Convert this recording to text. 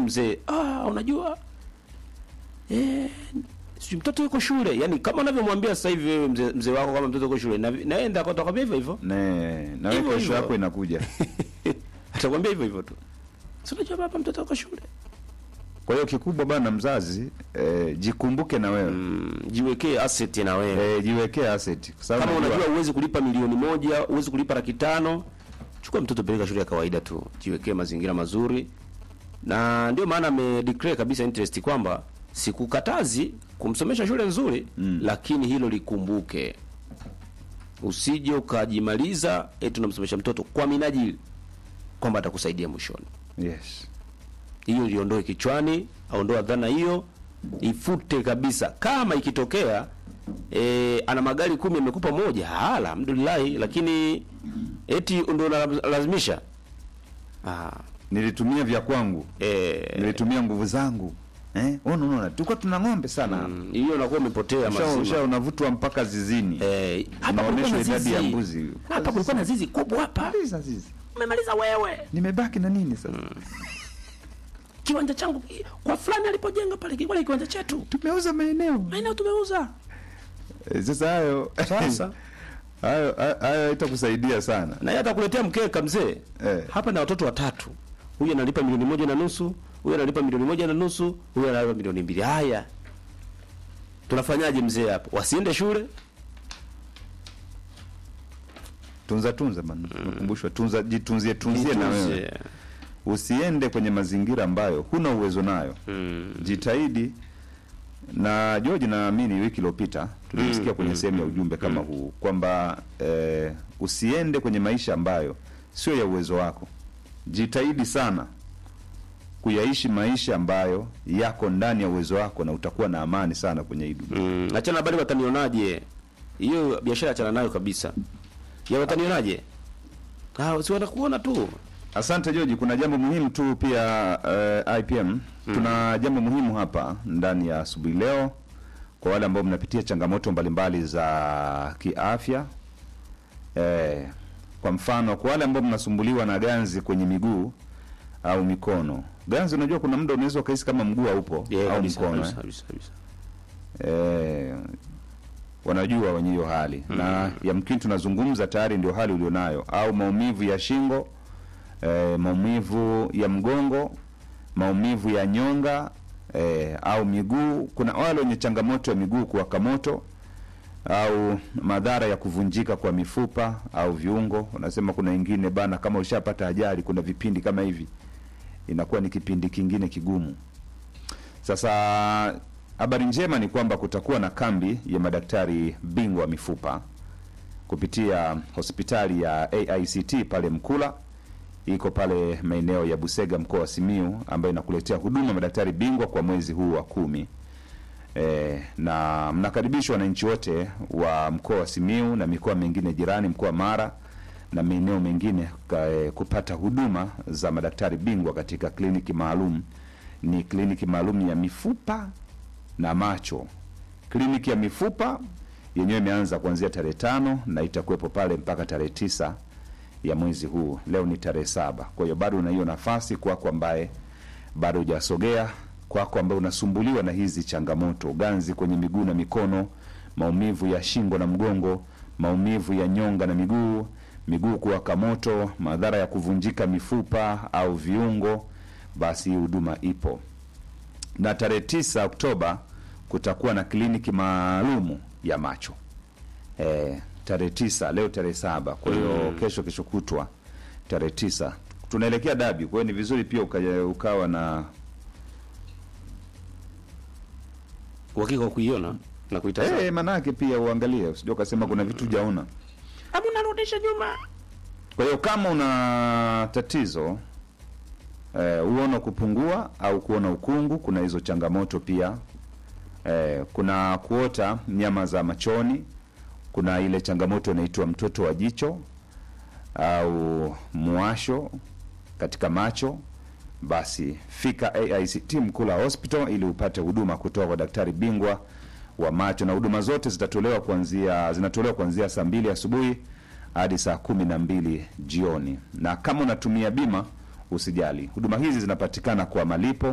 mzee, ah, unajua eh, si mtoto yuko shule. Yani kama unavyomwambia sasa hivi wewe mzee, mzee wako kama mtoto yuko shule, na naenda atakwambia hivyo hivyo, Ne, na wewe Hivyo kesho hivyo. yako inakuja. atakwambia hivyo hivyo tu. Si unajua baba, mtoto yuko shule. Kwa hiyo kikubwa bana, mzazi eh, jikumbuke na wewe Mm, jiwekee asset na wewe. eh, jiwekee asset kwa sababu Kama unajua- unajua uwezi kulipa milioni moja, uwezi kulipa laki tano, chukua mtoto peleka shule ya kawaida tu, jiwekee mazingira mazuri, na ndio maana ame declare kabisa interest kwamba sikukatazi kumsomesha shule nzuri Mm. lakini hilo likumbuke, usije ukajimaliza eti unamsomesha mtoto kwa minajili kwamba atakusaidia mwishoni. yes. Hiyo liondoe kichwani, aondoa dhana hiyo, ifute kabisa. Kama ikitokea e, ana magari kumi amekupa moja, ah, alhamdulillah, lakini eti ndio unalazimisha ah, Nilitumia vya kwangu, eh, nilitumia nguvu zangu eh, unaona unaona, tulikuwa tuna ng'ombe sana mm, hiyo unakuwa umepotea Usha- usha mazima. unavutwa mpaka zizini Eh, hapa kulikuwa Unaonyeshwa na idadi ya zizi. mbuzi. Hapa kulikuwa na zizi kubwa hapa. Maliza zizi. Umemaliza wewe. Nimebaki na nini sasa? Kiwanja changu kwa fulani alipojenga pale kilikuwa ni kiwanja chetu. Tumeuza maeneo Maeneo tumeuza. Eh, sasa hayo Sasa hayo hayo hayo haitakusaidia sana na yeye atakuletea mkeka mzee. Eh. Hapa na watoto watatu. Huyu analipa milioni moja na nusu, huyu analipa milioni moja na nusu, huyu analipa milioni mbili. Haya. Tunafanyaje mzee hapo? Wasiende shule? tunza tunza bana nakumbushwa tunza jitunzie tunzie na wewe Jitunze. usiende kwenye mazingira ambayo huna uwezo nayo Mm. jitahidi na George naamini wiki iliyopita tulisikia Mm, kwenye mm, sehemu ya ujumbe kama huu kwamba eh, usiende kwenye maisha ambayo sio ya uwezo wako jitahidi sana kuyaishi maisha ambayo yako ndani ya uwezo wako na utakuwa na amani sana kwenye hii dunia Mm. Achana bali watanionaje? Hiyo biashara achana nayo kabisa. Ya watanionaje? Ah, si watakuona tu. Asante Joji, kuna jambo muhimu tu pia uh, IPM tuna jambo muhimu hapa ndani ya asubuhi leo kwa wale ambao mnapitia changamoto mbalimbali za kiafya. Eh, kwa mfano kwa wale ambao mnasumbuliwa na ganzi kwenye miguu au mikono. Ganzi, unajua kuna muda unaweza ukahisi kama mguu haupo Yeah, au kabisa, mkono kabisa, eh. kabisa, kabisa. Eh, wanajua wenye hiyo hali na yamkini tunazungumza tayari ndio hali ulionayo, au maumivu ya shingo eh, maumivu ya mgongo, maumivu ya nyonga eh, au miguu. Kuna wale wenye changamoto ya miguu kuwaka moto au madhara ya kuvunjika kwa mifupa au viungo. Unasema kuna wengine bana, kama ushapata ajali, kuna vipindi kama hivi, inakuwa ni kipindi kingine kigumu. Sasa habari njema ni kwamba kutakuwa na kambi ya madaktari bingwa wa mifupa kupitia hospitali ya AICT pale Mkula, iko pale maeneo ya Busega, mkoa wa Simiu, ambayo inakuletea huduma madaktari bingwa kwa mwezi huu wa kumi. E, na mnakaribishwa wananchi wote wa mkoa wa Simiu na mikoa mingine jirani, mkoa wa Mara na maeneo mengine ka, e, kupata huduma za madaktari bingwa katika kliniki maalum. Ni kliniki maalum ya mifupa na macho. Kliniki ya mifupa yenyewe imeanza kuanzia tarehe tano na itakuwepo pale mpaka tarehe tisa ya mwezi huu. Leo ni tarehe saba, kwa hiyo bado una hiyo nafasi kwako ambaye bado hujasogea, kwako ambaye unasumbuliwa na hizi changamoto, ganzi kwenye miguu na mikono, maumivu ya shingo na mgongo, maumivu ya nyonga na miguu, miguu kuwaka moto, madhara ya kuvunjika mifupa au viungo, basi hii huduma ipo na tarehe tisa Oktoba kutakuwa na kliniki maalumu ya macho e, tarehe tisa. Leo tarehe saba, kwa hiyo kesho kesho kutwa tarehe tisa tunaelekea dabi. Kwa hiyo ni vizuri pia ukaja, ukawa na Uhakika wa kuiona na kuitazama. e, manake pia uangalie, usije ukasema kuna vitu hujaona. Hebu narudisha nyuma. Kwa hiyo kama una tatizo eh, uono kupungua au kuona ukungu, kuna hizo changamoto pia. Eh, kuna kuota nyama za machoni, kuna ile changamoto inaitwa mtoto wa jicho au mwasho katika macho, basi fika AICT Mkula Hospital ili upate huduma kutoka kwa daktari bingwa wa macho, na huduma zote zitatolewa kuanzia zinatolewa kuanzia saa mbili asubuhi hadi saa kumi na mbili jioni. Na kama unatumia bima, usijali, huduma hizi zinapatikana kwa malipo